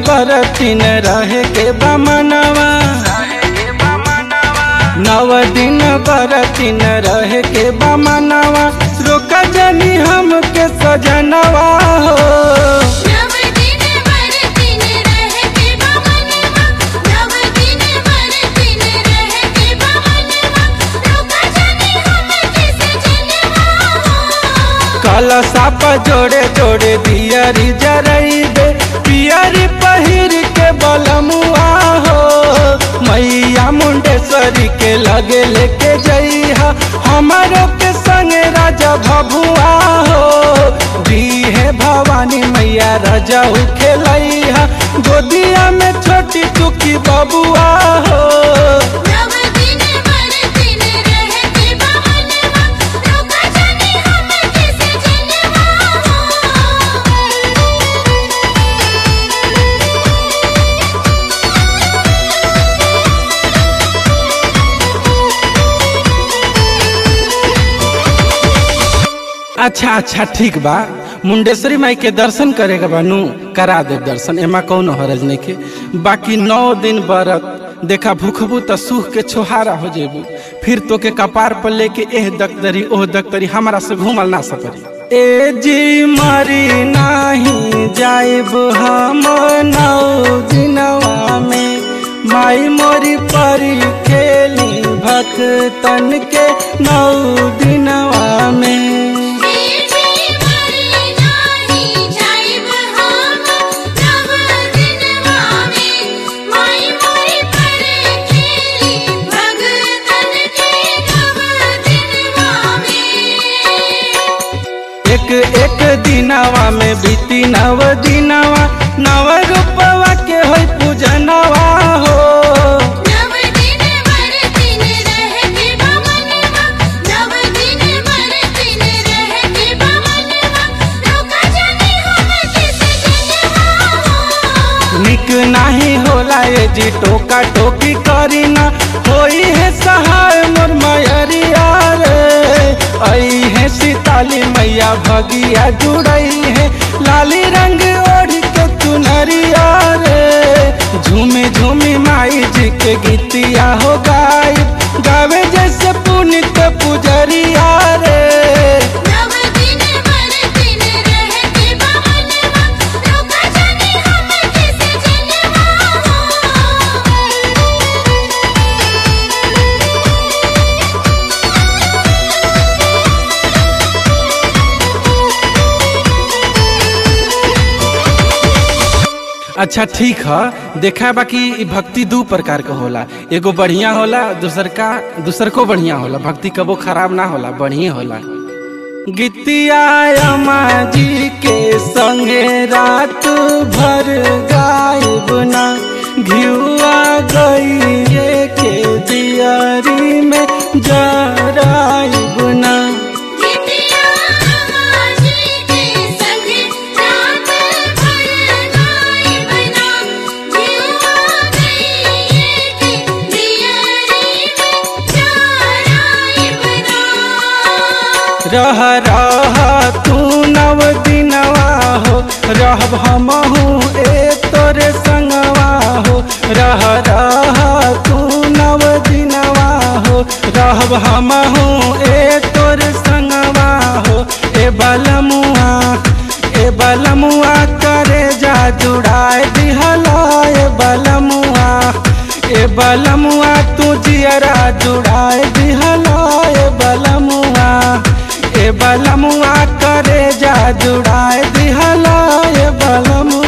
बरतिन रहे के बमनवा नव दिन बरतिन रहे के बमनवा रोक जनी हमके सजनवा हो नव दिन बरतिन रह के बमनवा नव दिन बरतिन रह के बमनवा रोका जाने हम किस जनवा कलशा पर जोड़े जोड़े दियरी जरइबे पियरी पहिर के बलमुआ हो मैया मुंडेश्वरी के लगे लेके जइहा हमारो के संगे राजा भभुआ हो दी है भवानी मैया राजा खेलैहा गोदिया में छोटी चुकी बबुआ हो नव दिन बरतिन रह के बमनवा रोका जाने हम किस अच्छा अच्छा ठीक बा मुंडेश्वरी माई के दर्शन करेगा बानू करा दे दर्शन एमा कौन हरज नहीं के बाकी नौ दिन बरत देखा भूखबू त सूख के छोहारा हो जेबू फिर तो के कपार पर लेके एह दक्तरी ओह दक्तरी हमारा से घूमल ना सकरी ए जी मरी नाही जाइब हम नौ दिनवा में माई मोरी परी खेली भक्तन के नौ दिनवा में एक एक दिनवा में बीती नव दिनवा नव रूपवा के होई पूजनवा हो निक नाही होला ये जी टोका टोकी करी ना होई है सहाय मोर मयरिया रे आई है सीताली मैया भगिया जुड़ई है लाली रंग ओढ़ के चुनरिया रे झूमे झूमी माई जी के गीतिया हो गाई गावे जैसे पुनित पुजरिया रे अच्छा ठीक है देखा बाकी इ भक्ति दू प्रकार के होला एगो बढ़िया होला दूसर का दूसर को बढ़िया होला भक्ति कबो खराब ना होला बढ़िया होला गीतिया अम्मा जी के संगे रात भर गायब ना घियुआ गई के दियारी में जराइब ना रह रह तू नव दिनवा हो रहब हमहू ए तोरे संगवा हो रह रह तू नव दिनवा हो रहब हमहू ए तोरे संगवा हो ए बलमुआ ए बलमुआ करे जा जुड़ाए दिहला ए बलमुआ ए बलमुआ तू जियरा जुड़ाए दिहला ए बलमुआ ए बलमुआ करे जा जुड़ाए दिहला ए बलमुआ